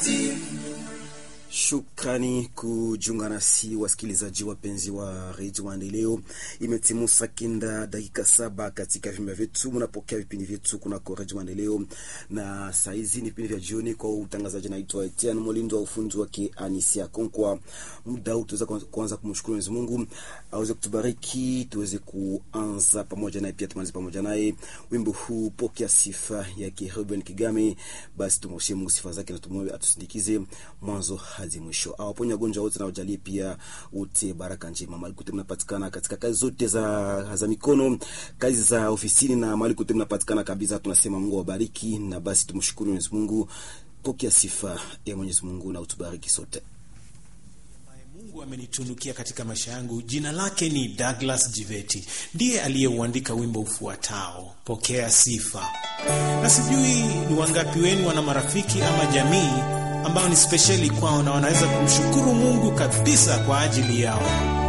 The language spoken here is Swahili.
Shukrani kujiunga nasi wasikilizaji wapenzi wa redio Maendeleo. Imetimu saa kenda dakika saba katika vyumba vyetu, mnapokea vipindi vyetu kunako redio Maendeleo, na saa hizi ni vipindi vya jioni. Kwa utangazaji naitwa Etienne Molindo, wa ufundi wake Anisia Konkwa. Muda huu tuweza kuanza kumshukuru Mwenyezi Mungu aweze kutubariki, tuweze kuanza pamoja naye, pia tumalize pamoja naye. Wimbo huu pokea sifa yake Ruben Kigame, basi tumwashie Mungu sifa zake na tumwombe atusindikize mwanzo hadi mwisho, awaponye wagonjwa wote na wajalie pia wote baraka njema. Mahali kote mnapatikana katika kazi zote za, za mikono, kazi za ofisini na mahali kote mnapatikana kabisa, tunasema Mungu awabariki, na basi tumshukuru Mwenyezi Mungu. Pokea sifa ya Mwenyezi Mungu na utubariki sote. Mungu amenitunukia katika maisha yangu. Jina lake ni Douglas Jiveti, ndiye aliyeuandika wimbo ufuatao pokea sifa. Na sijui ni wangapi wenu wana marafiki ama jamii ambao ni spesheli kwao na wanaweza kumshukuru Mungu kabisa kwa ajili yao.